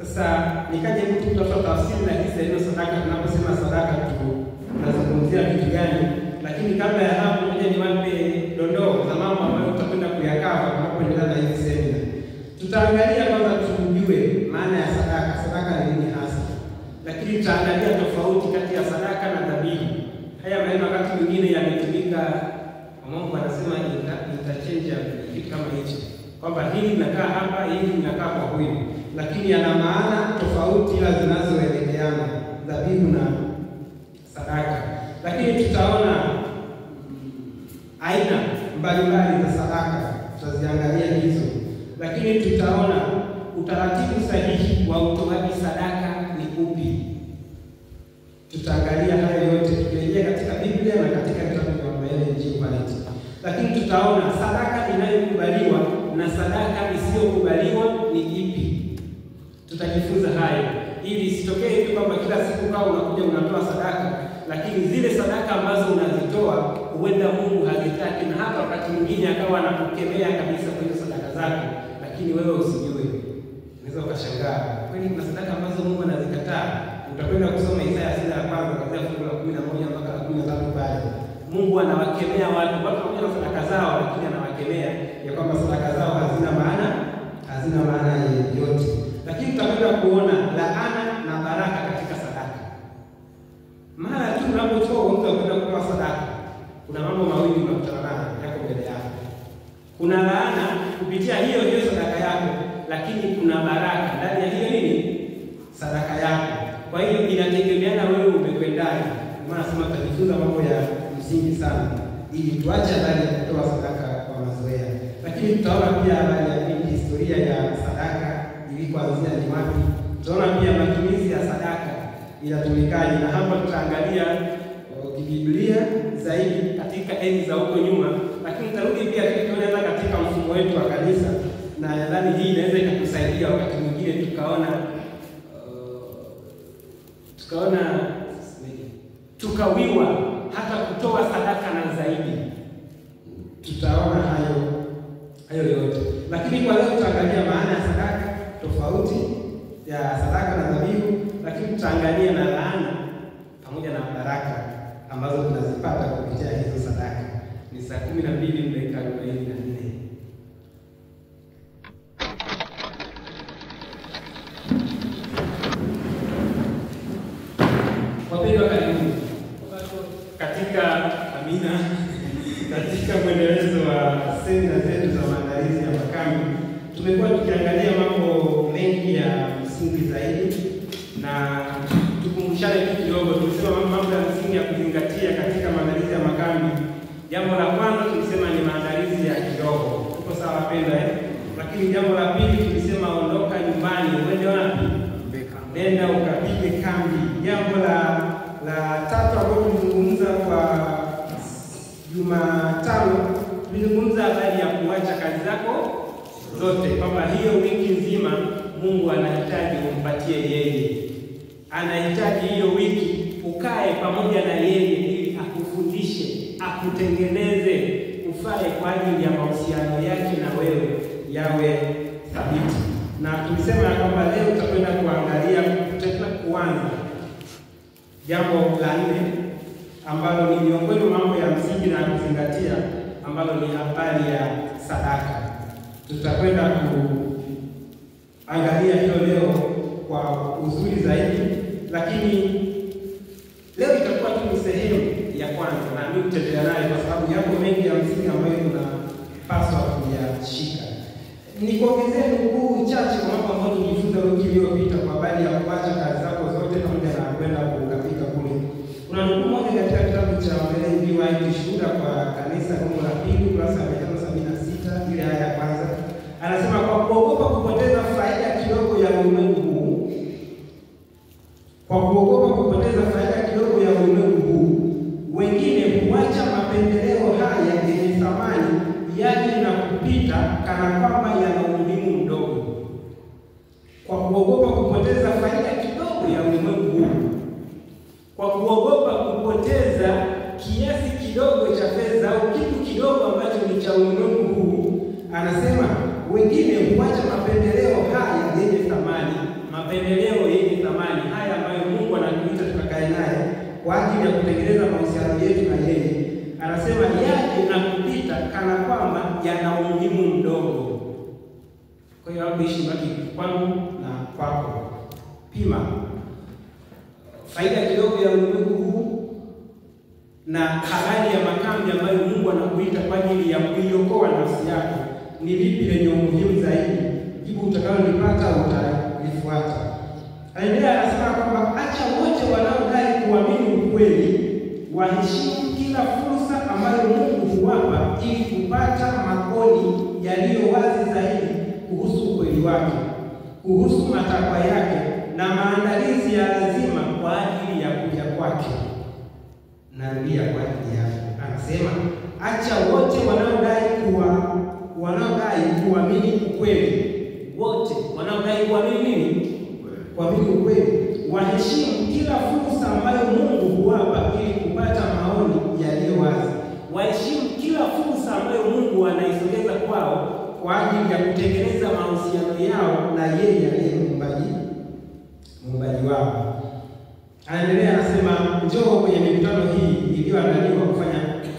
Sasa nikaja huku kutafuta tafsiri rahisi ya neno sadaka. Tunaposema sadaka tu tunazungumzia vitu gani? Lakini kabla ya hapo, ngoja niwape dondoo za mambo ambayo tutakwenda kuyakava tunapoendelea na hizi semina. Tutaangalia kwanza, tujue maana ya sadaka, sadaka ni nini hasa, lakini tutaangalia tofauti kati ya sadaka na dhabihu. Haya maneno wakati mwingine yametumika, Mungu anasema interchangeable, kitu kama hicho, kwamba hili linakaa hapa, hili linakaa kwa huyu, lakini yana maana tofauti, ila zinazoelekeana, dhabihu na sadaka. Lakini tutaona aina mbalimbali za sadaka, tutaziangalia hizo, lakini tutaona utaratibu sahihi wa utoaji sadaka ni upi. Tutaangalia hayo yote tukirejea katika Biblia na katika vitabu vya Mamaele Injili. Lakini tutaona sadaka inayokubaliwa na sadaka isiyokubaliwa ni ipi. Tutajifunza hayo ili isitokee tu kwamba kila siku kama unakuja unatoa sadaka, lakini zile sadaka ambazo unazitoa huenda Mungu hazitaki, na hata wakati mwingine akawa anakukemea kabisa kwa hizo sadaka zako, lakini wewe usijue. Unaweza ukashangaa, kweli kuna sadaka ambazo Mungu anazikataa. Utakwenda kusoma Isaya sura ya kwanza kuanzia fungu la kumi na moja mpaka la kumi na tatu pale Mungu anawakemea watu watu pamoja na sadaka zao, lakini anawakemea ya kwamba sadaka zao hazina maana, hazina maana yoyote. Lakini tutakwenda kuona laana na baraka katika sadaka. Mara tu unapotoa uamuzi wa kwenda kutoa sadaka, kuna mambo mawili unakutana nayo yako mbele yako. Kuna laana kupitia hiyo hiyo sadaka yako, lakini kuna baraka ndani ya hiyo nini sadaka yako. Kwa hiyo inategemeana wewe umekwendaje. Maana sema tutajifunza mambo ya msingi sana ili tuache habari ya kutoa sadaka kwa mazoea, lakini tutaona pia habari ya historia ya sadaka ilikuanzia ni wapi. Tutaona pia matumizi ya sadaka inatumikaje, na hapa tutaangalia kibiblia zaidi katika enzi za huko nyuma, lakini tutarudi pia tukiona katika mfumo wetu wa kanisa, na nadhani hii inaweza ikatusaidia wakati mwingine tukaona uh, tukaona tukawiwa hata kutoa sadaka na zaidi. Tutaona hayo hayo yote, lakini kwa leo tutaangalia maana ya sadaka, tofauti ya sadaka na dhabihu, lakini tutaangalia na laana pamoja na baraka ambazo tunazipata kupitia hizo sadaka. Ni saa kumi na mbili dakika arobaini na nne. Wapendwa, karibuni katika amina, katika mwendelezo wa semina zetu za maandalizi ya makambi, tumekuwa tukiangalia mambo mengi ya msingi zaidi, na tukumbushane tu kidogo. Tulisema mambo ya msingi ya kuzingatia katika maandalizi ya makambi. Jambo la kwanza tulisema ni maandalizi ya kiroho. Tuko sawa wapendwa, eh? Lakini jambo la pili tulisema ondoka nyumbani, uende wapi? Nenda ukapige kambi. Jambo la la tatu ambalo tulizungumza kwa Jumatano, tulizungumza habari ya kuacha kazi zako zote, kwamba hiyo wiki nzima Mungu anahitaji umpatie yeye, anahitaji hiyo wiki ukae pamoja na yeye ili akufundishe, akutengeneze, ufae kwa ajili ya mahusiano yake na wewe yawe thabiti. Na tulisema ya kwamba leo tutakwenda kuangalia, tutakwenda kuanza jambo la nne ambalo ni miongoni mwa mambo ya msingi na kuzingatia, ambalo ni habari ya sadaka. Tutakwenda kuangalia hiyo leo kwa uzuri zaidi, lakini leo itakuwa tu ni sehemu ya kwanza, na mimi tutaendelea nayo kwa sababu yako mengi ya msingi ambayo tunapaswa kuyashika. Nikuongezee nukuu chache kwa mambo ambayo tulijifunza wiki iliyopita kwa habari ya kuacha kazi zako zote pamoja na kwenda kukapika kule. Kuna nukuu moja katika kitabu cha Ellen G. White, Shuhuda kwa Kanisa, somo la pili, ukurasa wa mia tano sabini na sita ile aya ya kwanza, anasema kwa kuogopa kupoteza faida kidogo ya ulimwengu huu, kwa kuogopa kupoteza faida kidogo ya ulimwengu huu, wengine huacha mapendeleo haya yenye thamani yaje na kupita kana kwamba yana umuhimu mdogo. Kwa kuogopa kupoteza faida kidogo ya ulimwengu huu, kwa kuogopa kupoteza kiasi kidogo cha fedha au kitu kidogo ambacho ni cha ulimwengu huu, anasema wengine huacha mapendeleo haya yenye thamani, mapendeleo yenye thamani haya ambayo Mungu anatuita tukakae naye kwa ajili ya kutengeneza mahusiano yetu na yeye, anasema yaje na kupita kana kwamba yana umuhimu mdogo. Kwa hiyo hapo ishi baki kwangu na kwako. Pima faida kidogo ya ulimwengu huu na habari ya makambi ambayo Mungu anakuita kwa ajili ya kuiokoa nafsi yako, ni lipi lenye umuhimu zaidi? Jibu utakalolipata utalifuata. Anaendelea anasema kwamba acha wote wanaodai kuamini ukweli waheshimu kila fursa ambayo Mungu huwapa ili kupata maoni yaliyo wazi zaidi kuhusu ukweli wake, kuhusu matakwa yake na maandalizi ya lazima kwa ajili ya kuja kwake. Narudia kwa ajili yako, anasema acha wote wanaodai kuwa wanaodai kuamini ukweli, wote wanaodai kuamini nini? Kuamini ukweli, waheshimu kila fursa ambayo Mungu huwapa ili kupata maoni yaliyo wazi. Waheshimu kila fursa ambayo Mungu anaisogeza kwao kwa ajili ya kutengeneza mahusiano yao na yeye aliye muumbaji muumbaji wao. Anaendelea anasema, njoo kwenye mikutano hii iliyoandaliwa kufanya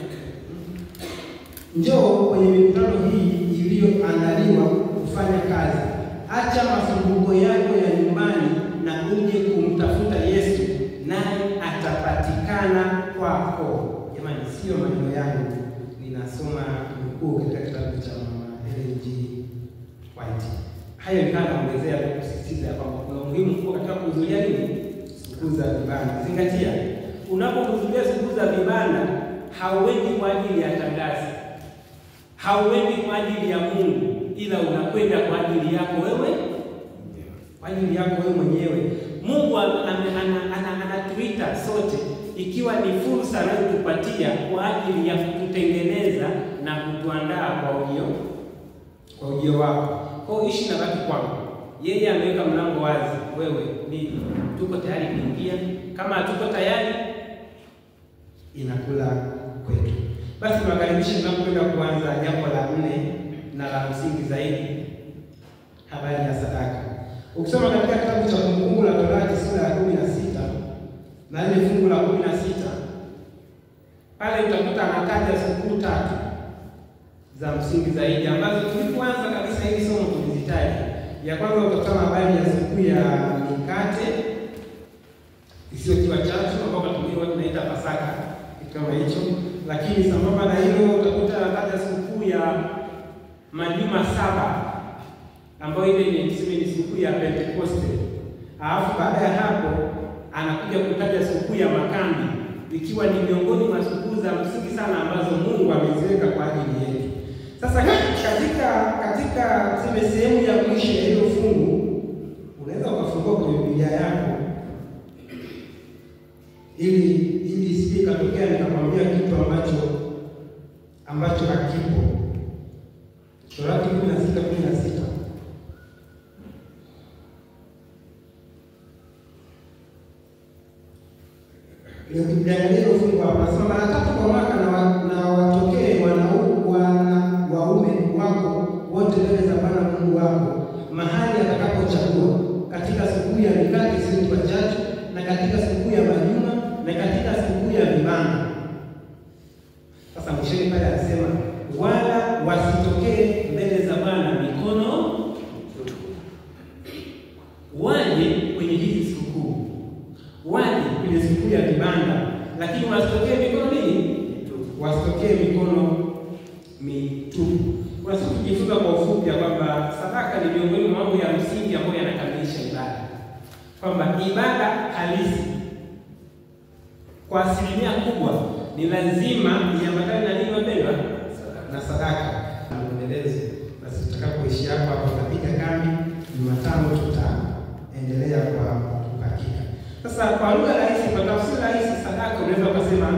njoo kwenye mikutano hii iliyoandaliwa kufanya kazi. Acha masumbuko yako ya nyumbani na uje kumtafuta Yesu, naye atapatikana kwako. Jamani, sio maneno yangu, ninasoma nukuu katika kitabu cha Mama Ellen G. White. Hayo nikawa naongezea kusisitiza ya kwamba kuna umuhimu mkubwa katika kuhudhuria nini, sikukuu za vibanda. Zingatia, unapohudhuria sikukuu za vibanda, hauendi kwa ajili ya tangazo, hauendi kwa ajili ya Mungu, ila unakwenda kwa ajili yako wewe, kwa ajili yako wewe mwenyewe. Mungu anatuita sote, ikiwa ni fursa anayotupatia kwa ajili ya kututengeneza na kutuandaa kwa ujio kwa ujio wako. Kwa hiyo ishi na baki kwangu. Yeye ameweka mlango wazi, wewe mimi tuko tayari kuingia. Kama hatuko tayari, inakula kwetu. Basi niwakaribishe tunapokwenda kuanza jambo la nne na la msingi zaidi, habari ya sadaka. Ukisoma katika kitabu cha Kumbukumbu la Torati sura ya kumi na sita na ile fungu la kumi na sita pale utakuta anataja sikukuu tatu za msingi zaidi ambazo tulipoanza kabisa hili somo tulizitaja. Ya kwanza utakutana habari ya sikukuu ya mikate isiyotiwa chachu ambayo kwa tunaita Pasaka, kitu kama hicho. Lakini sambamba na hilo utakuta anataja sikukuu ya majuma saba ambayo ile ni tuseme ni sikukuu ya Pentekoste. Alafu baada ya hapo anakuja kutaja sikukuu ya makambi ikiwa ni miongoni mwa sikukuu za msingi sana ambazo Mungu ameziweka kwa ajili yetu. Sasa katika katika tuseme sehemu ya mwisho ya hilo fungu unaweza ukafungua kwenye Biblia yako ili ili isije ikatokea nikakwambia kitu ambacho ambacho hakipo. Torati kumi na sita kumi na sita Ndio fungu hapa nasema mara tatu kwa mwaka na watokee wana waume wako wote mbele za Bwana Mungu wako mahali atakapochagua, katika sikukuu ya mikate isiyotiwa chachu na katika sikukuu ya majuma na katika sikukuu ya vibanda. Sasa mwishoni pale anasema wala wasitokee mbele za Bwana mikono waje kwenye hizi sikukuu, waje kwenye sikukuu ya vibanda, lakini wasitokee mikono nini? Wasitokee mikono mitupu. Kuna siku tujifunza kwa ufupi ya kwamba sadaka ni miongoni mwa mambo ya msingi ambayo yanakamilisha ibada, kwamba ibada halisi kwa asilimia kubwa ni lazima iambatane na nini wapendwa? Na sadaka na mwendelezo. Basi tutakapoishi hapo hapo tutapiga kambi. Jumatano tutaendelea kwa uhakika. Sasa kwa lugha rahisi, kwa tafsiri rahisi, sadaka unaweza ukasema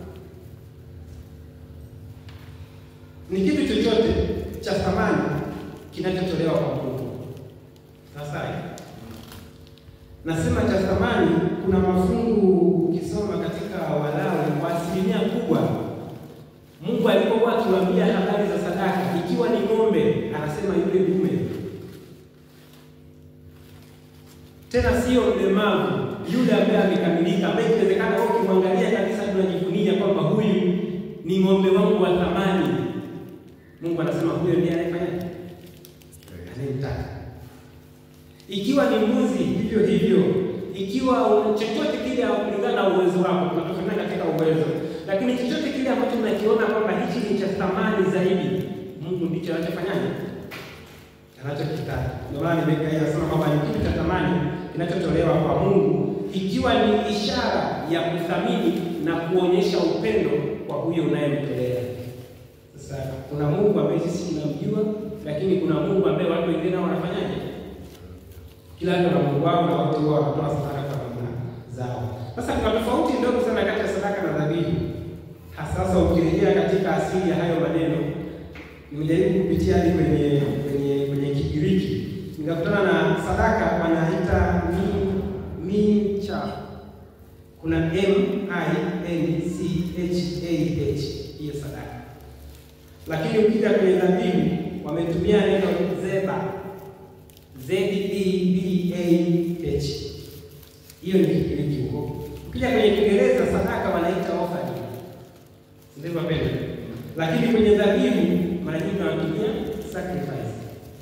ni kitu chochote cha thamani kinachotolewa kwa Mungu. Sasa nasema cha thamani, kuna mafungu ukisoma katika Walawi kwa asilimia kubwa, Mungu alipokuwa akiwaambia habari za sadaka, ikiwa ni ng'ombe, anasema yule dume tena sio mlemavu, yule ambaye amekamilika, ambaye inawezekana wewe ukimwangalia kabisa tunajivunia kwamba huyu ni ng'ombe wangu wa thamani. Mungu anasema huyo ndiye anayefanya anayemtaka. Ikiwa ni mbuzi, hivyo hivyo. Ikiwa chochote kile kulingana na uwezo wako, tunatofautiana katika uwezo, lakini chochote kile ambacho unakiona kwamba hichi ni cha thamani zaidi, Mungu ndicho anachofanyaje anachokitaka. Ndio maana nimekaia nasema kwamba ni kitu cha thamani kinachotolewa kwa Mungu, ikiwa ni ishara ya kuthamini na kuonyesha upendo kwa huyo unayemtolea. Sasa kuna Mungu ambaye sisi tunamjua, lakini kuna Mungu ambaye watu wengine nao wanafanyaje? Kila mtu na Mungu wao na watu wao wanatoa sadaka kwa namna zao. Sasa kuna tofauti ndogo sana kati ya sadaka na dhabihu, hasa ukirejea katika asili ya hayo maneno nimejaribu kupitia hadi kwenye kwenye kwenye Kigiriki nikakutana na sadaka wanaita mi mincha. Kuna M I N C H A H hiyo sadaka, lakini ukija kwenye dhabihu wametumia neno zeba Z E B A H. Hiyo ni Kigiriki huko. Ukija kwenye Kiingereza sadaka wanaita offering, ndivyo pendo, lakini kwenye dhabihu mara nyingi wanatumia sacrifice.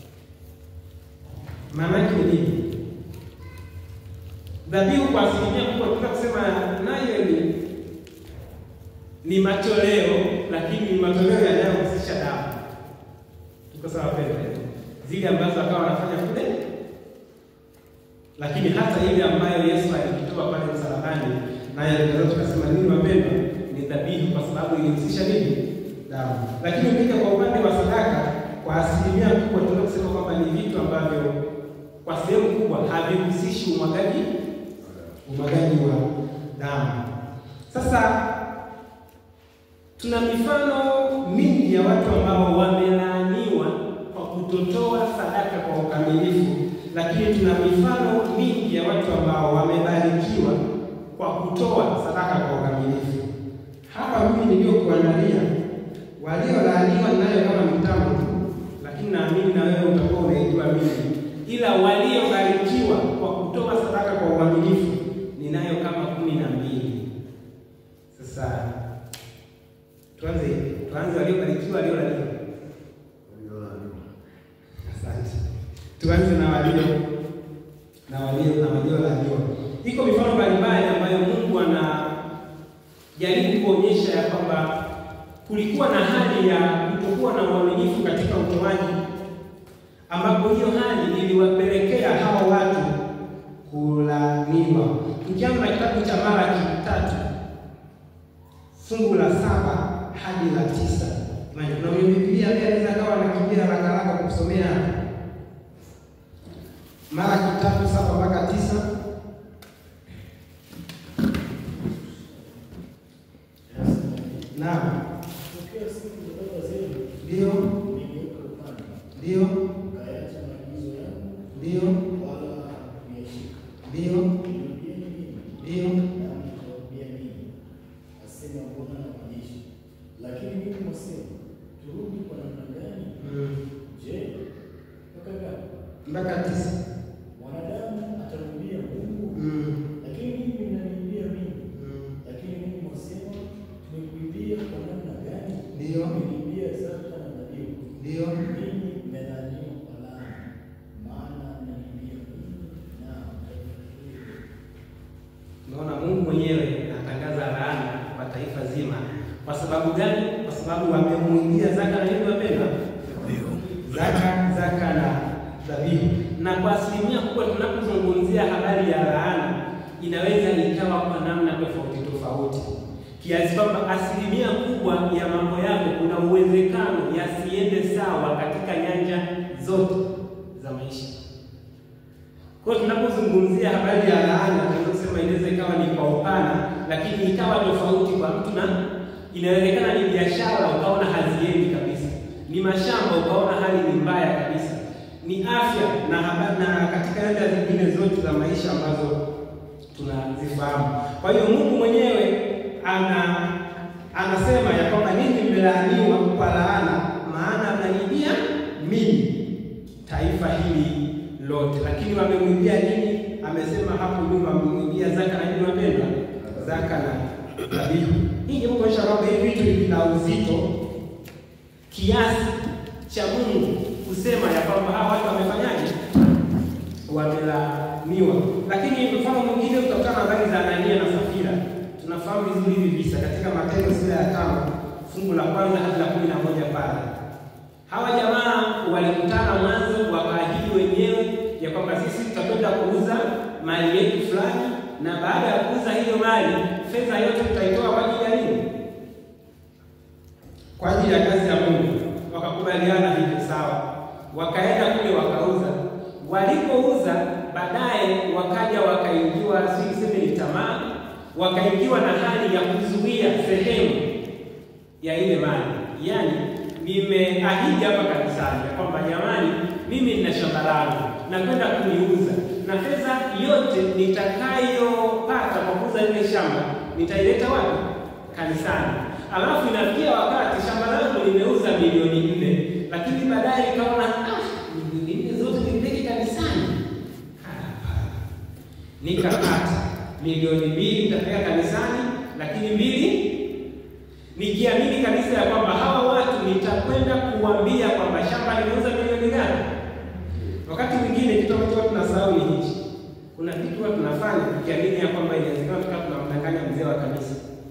Maana yake ni nini? Dhabihu kwa asilimia kubwa tunaweza kusema nayo ni ni matoleo, lakini ni matoleo yanayohusisha damu. Tuko sawa pendo? Zile ambazo akawa wanafanya kule, lakini hata ile ambayo Yesu alikitoa pale msalabani, naye tunaweza tukasema nini, wapendwa, ni dhabihu kwa sababu ilihusisha nini? damu. Lakini ukija kwa upande wa sadaka, kwa asilimia kubwa tunaweza kusema kwamba ni vitu ambavyo kwa sehemu kubwa havihusishi umwagaji umwagaji wa damu. Sasa tuna mifano mingi ya watu ambao wamelaaniwa kwa kutotoa sadaka kwa ukamilifu, lakini tuna mifano mingi ya watu ambao wamebarikiwa kwa kutoa sadaka kwa ukamilifu. Hapa mimi niliyokuandalia waliolaaniwa nayo kama mtambo tu, lakini naamini na wewe utakuwa unaijua mimi, ila waliobarikiwa kwa kutoa sadaka kwa uaminifu ninayo kama kumi na mbili. Sasa tuanze tuanze, waliobarikiwa, waliolaaniwa. Asante, tuanze na walio na walio na waliolaaniwa. Iko mifano mbalimbali ambayo Mungu anajaribu kuonyesha ya kwamba kulikuwa na hali ya kutokuwa na uaminifu katika utoaji, ambapo hiyo hali iliwapelekea hawa watu kulaaniwa. Tukianza na kitabu cha Malaki tatu fungu la saba hadi la tisa. Kuna mwenye Biblia pia anaweza kawa anakimbia haraka haraka kusomea Malaki tatu saba mpaka tisa. Naam. Ndio, ndio, ndio, ndio, ndio. Asema Bwana wa majeshi. Lakini mimi mwasema, turudi kwa namna gani? Je, mpaka ngapi? Mpaka tisa. Mwanadamu atamrudia Mungu? Mm. Lakini mimi mnanirudia mimi. Mm. Lakini mimi mwasema, tumekuibia kwa namna gani? Ndio. Tumekuibia zaka na dhabihu. Ndio. Mimi mmelaaniwa kwa laana, maana mnaniibia mimi na mtaniibia. Unaona, Mungu mwenyewe anatangaza laana kwa taifa zima. Kwa sababu gani? Kwa sababu wamemuibia zaka na nini, wapendwa? Zaka, zaka na dhabihu. Na kwa asilimia kubwa tunapozungumzia habari ya laana, inaweza ikawa kwa namna tofauti tofauti, kiasi kwamba asilimia kubwa ya mambo yako kuna uwezekano yasiende sawa katika nyanja zote za maisha. Kwa hiyo tunapozungumzia habari ya laana, tunaweza kusema inaweza ikawa ni kwa upana, lakini ikawa tofauti kwa mtu, na inawezekana ni biashara ukaona haziendi kabisa, ni mashamba ukaona hali ni mbaya kabisa, ni afya na habari, na katika nyanja zingine zote za maisha ambazo tunazifahamu. Kwa hiyo Mungu mwenyewe ana anasema ya kwamba ninyi mmelaaniwa kwa laana, maana mnaniibia mimi taifa hili lote. Lakini wamemwibia nini? Ame, hapo nyuma mliingia zaka na nini wapendwa? Zaka na dhabihu. Hii ni kuonyesha kwamba hivi vitu vina uzito kiasi cha Mungu kusema ya kwamba hawa watu wamefanyaje? Wamelaniwa. Lakini mfano mwingine utakutana na habari za Anania na Safira. Tunafahamu vizuri hivi visa katika Matendo sura ya tano fungu la kwanza hadi la kumi na moja pale. Hawa jamaa walikutana mwanzo, wakaahidi wenyewe ya kwamba sisi tutakwenda kuuza mali yetu fulani, na baada ya kuuza hiyo mali, fedha yote tutaitoa kwa ajili ya nini? Kwa ajili ya kazi ya Mungu. Wakakubaliana hivyo, sawa. Wakaenda kule wakauza. Walipouza baadaye, wakaja wakaingiwa, si niseme ni tamaa, wakaingiwa na hali ya kuzuia sehemu ya ile mali, yaani nimeahidi hapa kanisani ya kwamba jamani, mimi nina shamba langu nakwenda kuliuza, na fedha yote nitakayopata kwa kuuza ile shamba nitaileta wapi? Kanisani. Alafu inafikia wakati shamba langu nimeuza milioni nne, lakini baadaye nikaona ah, milioni nne zote nipeleke kanisani. Hapana, nikakata milioni mbili nitapeleka kanisani, lakini mbili nikiamini kabisa ya kwamba hawa watu nitakwenda kuambia kwamba shamba limeuza milioni gani. Wakati mwingine kitu ambacho tunasahau ni hichi, kuna vitu huwa tunafanya tukiamini ya kwamba inawezekana tukawa tunamdanganya mzee wa kanisa,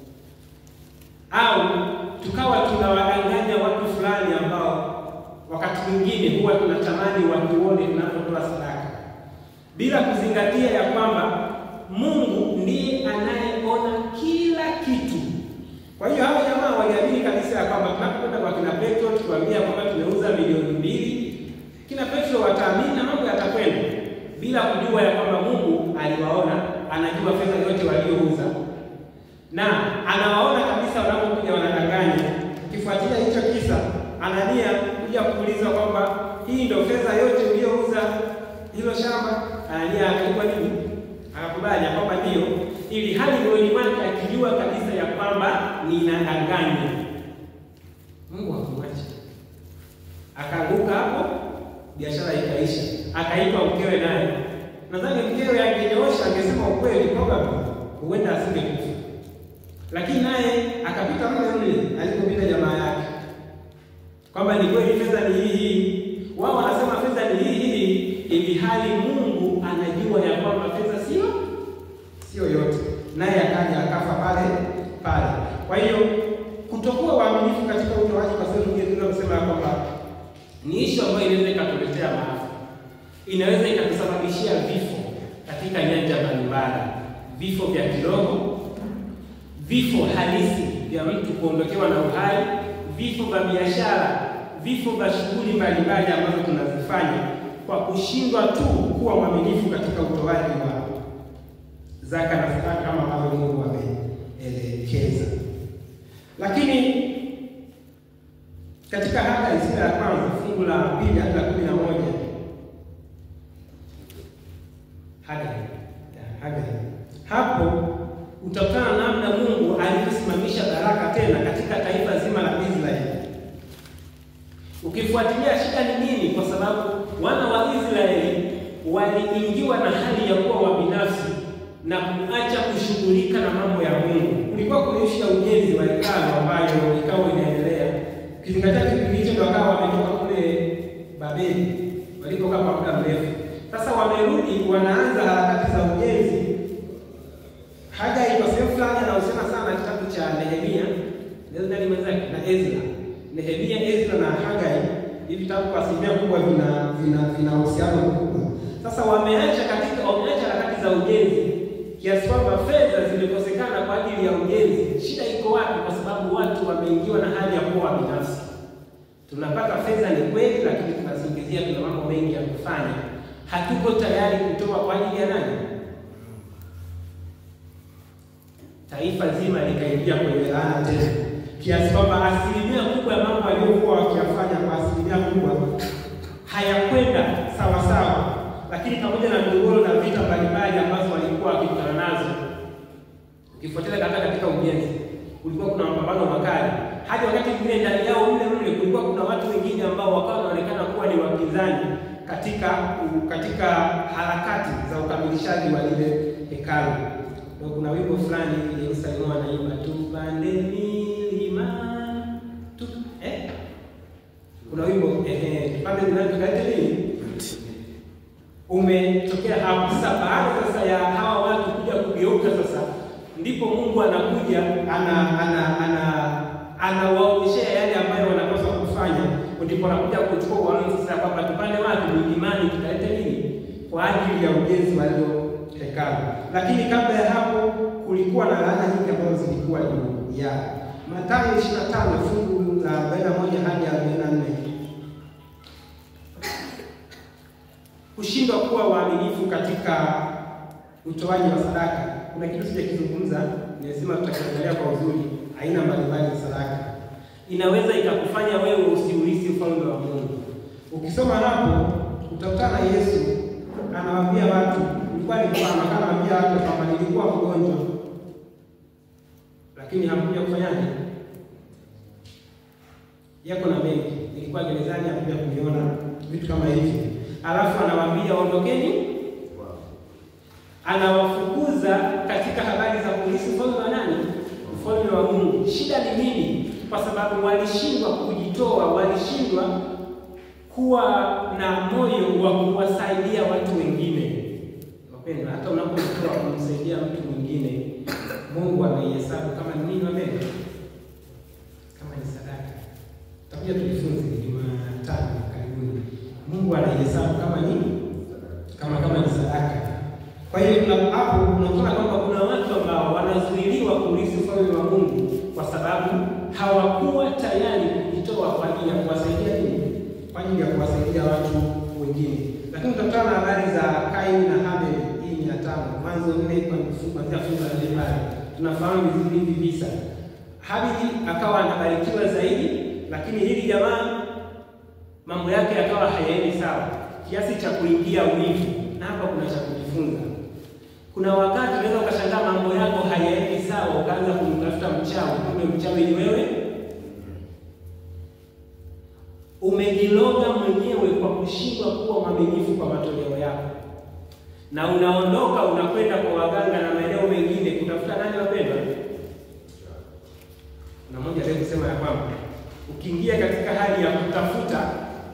au tukawa tunawadanganya watu fulani ambao wakati mwingine huwa tunatamani watuone tunapotoa sadaka, bila kuzingatia ya kwamba Mungu ndiye anayeona kila kitu. Kwa hiyo hao jamaa waliamini kabisa ya kwamba tunapokwenda kwa kina Petro tukiwaambia kwamba tumeuza milioni mbili, kina Petro wataamini na mambo yatakwenda, bila kujua ya kwamba Mungu aliwaona, anajua fedha yote waliouza, na anawaona kabisa wanapokuja wanadanganya. Ukifuatilia hicho kisa, Anania kuja kuuliza kwamba hii ndio fedha yote uliyouza hilo shamba, Anania akaibwa nini? Akakubali kwamba ndio ili hali moyoni mwake akijua kabisa ya kwamba ninadanganya. Mungu hakumwacha, akaanguka hapo, biashara ikaisha, akaitwa mkewe naye. Nadhani mkewe angenyoosha, angesema ukweli, probably huenda asingekufa, lakini naye akapita mle mle alipopita jamaa yake, kwamba ni kweli fedha ni hii hii. Wao wanasema fedha ni hii hii, ili hali Mungu anajua ya kwamba fedha sio sio yote, naye akaja akafa pale pale. Kwa hiyo kutokuwa waaminifu katika utoaji, kwa sababu nyingine tunaweza kusema kwamba ni ishu ambayo inaweza ikatuletea maafa, inaweza ikatusababishia vifo katika nyanja mbalimbali, vifo vya kiroho, vifo halisi vya mtu kuondokewa na uhai, vifo vya biashara, vifo vya shughuli mbalimbali ambazo tunazifanya kwa kushindwa tu kuwa mwaminifu katika utoaji wa zaka na sadaka kama ambavyo Mungu ameelekeza. Lakini katika Hagai sura ya kwanza fungu la pili hadi la kumi na moja Hagai Hagai, hapo utakutana namna Mungu alivyosimamisha baraka tena katika taifa zima la Israeli. Ukifuatilia shida ni nini? Kwa sababu wana wa Israeli waliingiwa na hali ya kuwa wabinafsi na kuacha kushughulika na mambo ya Mungu. Kulikuwa kuna ishu ya ujenzi wa hekalu ambayo ikawa inaendelea, ukizingatia kipindi hicho ndio wakawa wametoka kule Babeli walikokaa kwa muda mrefu. Sasa wamerudi, wanaanza harakati za ujenzi. Hagai kwa sehemu fulani anahusiana sana na kitabu cha Nehemia ndani mwenzake na Ezra. Nehemia, Ezra na Hagai, hivi vitabu kwa asilimia kubwa vina vina vina uhusiano mkubwa. Sasa wameacha katika wameacha harakati za ujenzi kiasi kwamba fedha zimekosekana kwa ajili ya ujenzi. Shida iko wapi? Kwa sababu watu wameingiwa na hali ya kuwa binafsi. Tunapata fedha ni kweli, lakini tunasingizia tuna mambo mengi ya kufanya, hatuko tayari kutoa kwa ajili ya nani? Taifa zima likaingia kwenye laana tena, kiasi kwamba asilimia kubwa ya mambo waliokuwa wakiyafanya kwa asilimia kubwa hayakwenda sawa sawa lakini pamoja na migogoro na vita mbalimbali ambazo walikuwa wakikutana nazo, ukifuatilia hata katika ujenzi kulikuwa kuna mapambano makali, hadi wakati mwingine ndani yao mle mle kulikuwa kuna watu wengine ambao wakawa wanaonekana kuwa ni wapinzani katika katika harakati za ukamilishaji wa lile hekalu. Ndio kuna wimbo fulani Yerusalemu anaimba tupande milima tu, eh? Kuna wimbo eh, eh, tupande milima tukaite nini? Umetokea hapo sasa. Baada sasa ya hawa watu kuja kugeuka sasa, ndipo Mungu anakuja ana ana ana anawaonyeshea yale ambayo wanapaswa kufanya, ndipo anakuja kuchukua uamuzi sasa kwamba tupande wapi milimani, tukalete nini kwa ajili ya ujenzi wa hilo hekalu. Lakini kabla ya hapo kulikuwa na laana nyingi ambazo zilikuwa juu ya Mathayo 25 fungu la 41 hadi 44. Kushindwa kuwa waaminifu katika utoaji wa sadaka. Kuna kitu sijakizungumza, nimesema tutakiangalia kwa uzuri. Aina mbalimbali za sadaka inaweza ikakufanya wewe usiurithi ufalme wa Mungu. Ukisoma hapo utakutana na Yesu anawaambia watu, ilikuwa ni mfano, anawaambia watu kwamba nilikuwa mgonjwa, lakini hamkuja kufanyaje? Yako na mengi, nilikuwa gerezani, hamkuja kuniona, vitu kama hivi. Alafu anawaambia ondokeni, anawafukuza katika habari za kurithi ufalme wa nani? Ufalme wa Mungu. Shida ni nini? Kwa sababu walishindwa kujitoa, walishindwa kuwa na moyo wa kuwasaidia watu wengine. Wapendwa, hata unapotoa kumsaidia mtu mwingine, Mungu anaihesabu kama ni nini? Wapendwa, kama ni sadaka. Tutakuja tujifunze Jumatano karibuni. Mungu anaihesabu kama nini? Kama kama ni sadaka. Kwa hiyo hapo unaona kwamba kuna watu ambao wanazuiliwa kurithi ufalme wa Mungu kwa sababu hawakuwa tayari kujitoa kwa ajili ya kuwasaidia nini? Kwa ajili ya kuwasaidia watu wengine. Lakini tutakutana na habari za Kaini na Habili. Hii ni ya tano, Mwanzo nne kuanzia fungu la nne pale. Tunafahamu vizuri hivi visa. Habili akawa anabarikiwa zaidi, lakini hili jamaa mambo yake yakawa hayaendi sawa kiasi cha kuingia wivu, na hapa kuna cha kujifunza. Kuna wakati unaweza ukashangaa mambo yako hayaendi sawa, ukaanza kumtafuta mchawi, kumbe mchawi ni wewe. Umejiloga mwenyewe kwa kushindwa kuwa mwaminifu kwa matoleo yako, na unaondoka unakwenda kwa waganga na maeneo mengine kutafuta nani wapendwa. Kuna mmoja leo kusema ya kwamba ukiingia katika hali ya kutafuta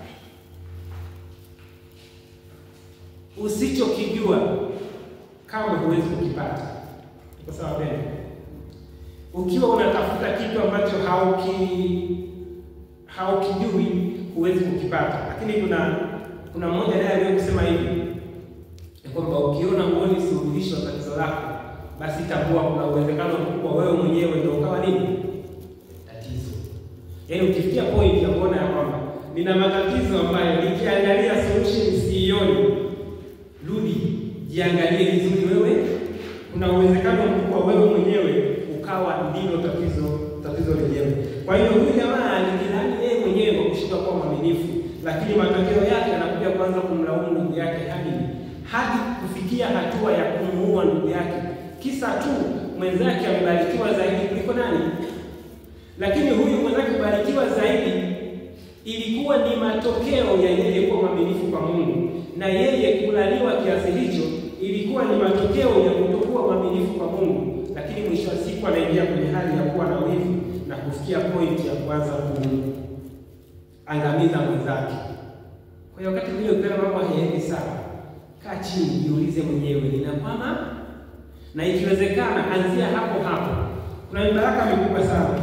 usichokijua kama huwezi kukipata. Kwa sababu gani? Ukiwa unatafuta kitu ambacho hauki haukijui huwezi kukipata. Lakini kuna kuna mmoja naye aliye kusema hivi ya kwamba ukiona huoni suluhisho la tatizo lako, basi tambua kuna uwezekano mkubwa wewe mwenyewe ndio ukawa nini tatizo. Yaani ukifikia point ya kuona ya kwamba nina matatizo ambayo nikiangalia solution siioni, rudi jiangalie vizuri wewe. Kuna uwezekano mkubwa wewe mwenyewe ukawa ndilo tatizo tatizo lenyewe. Kwa hiyo huyu jamaa alijilani yeye mwenyewe kwa kushindwa kuwa mwaminifu, lakini matokeo yake anakuja kuanza kumlaumu ndugu yake Habili hadi kufikia hatua ya kumuua ndugu yake, kisa tu mwenzake amebarikiwa zaidi kuliko nani. Lakini huyu mwenzake kubarikiwa zaidi ilikuwa ni matokeo ya yeye kuwa mwaminifu kwa Mungu, na yeye kulaniwa kiasi hicho ilikuwa ni matokeo ya kutokuwa mwaminifu kwa Mungu. Lakini mwisho wa siku anaingia kwenye hali ya kuwa na wivu na kufikia point ya kuanza kuangamiza mwenzake. Kwa hiyo wakati mwingine ukiona mambo hayaendi sawa, kaa chini, jiulize mwenyewe, ninakwama? Na ikiwezekana anzia hapo hapo. Kuna mibaraka mikubwa sana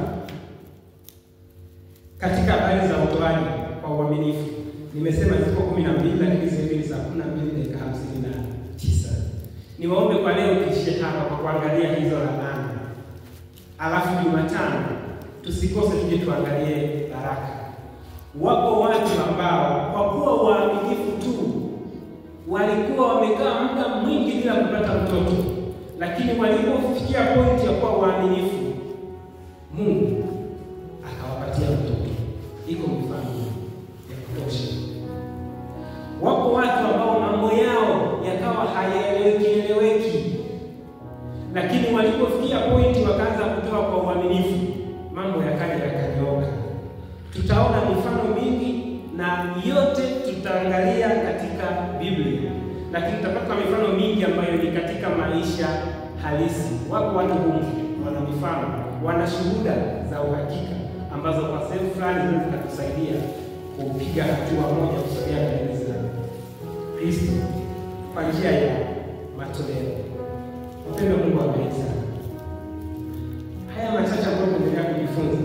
katika habari za utoaji kwa uaminifu. Nimesema ziko kumi na mbili lakini sasa hivi ni saa kumi na mbili dakika hamsini na tisa. Niwaombe kwa leo tuishie hapa kwa kuangalia hizo laana, alafu Jumatano tusikose tuje tuangalie baraka. Wapo watu ambao kwa kuwa waaminifu tu walikuwa wamekaa muda mwingi bila kupata mtoto, lakini walipofikia pointi ya kuwa waaminifu, Mungu akawapatia mtoto. Iko mifano ya kutosha. Wapo watu ambao mambo yao yakawa hayaeleweki eleweki, lakini walipofikia pointi wakaanza kutoa kwa uaminifu, mambo yakaja yakanyooka. Tutaona mifano mingi na yote tutaangalia katika Biblia, lakini tutapata mifano mingi ambayo ni katika maisha halisi. Wako watu humu wana mifano, wana shuhuda za uhakika ambazo kwa sehemu fulani zinaweza zikatusaidia kupiga hatua moja kusogea karibu za Kristo kwa njia ya matoleo. Wapendwa, Mungu awabariki sana. Haya machache ambayo tunaendelea kujifunza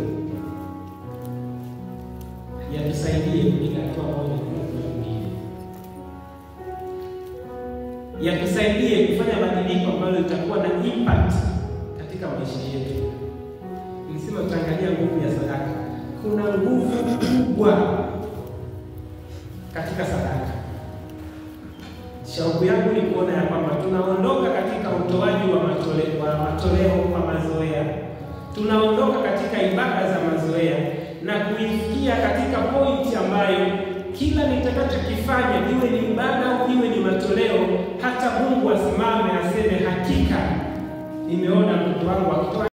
yatusaidie kupiga hatua moja kwa nyingine, yatusaidie kufanya mabadiliko ambayo litakuwa na impact katika maisha yetu. Nilisema tutaangalia nguvu ya sadaka. Kuna nguvu kubwa katika sadaka. Shauku yangu ni kuona ya kwamba tunaondoka katika utoaji wa matoleo, wa matoleo kwa mazoea, tunaondoka katika ibada za mazoea na kuifikia katika pointi ambayo kila nitakachokifanya iwe ni ibada au iwe ni matoleo, hata Mungu asimame aseme, hakika nimeona mtoto wangu akitoa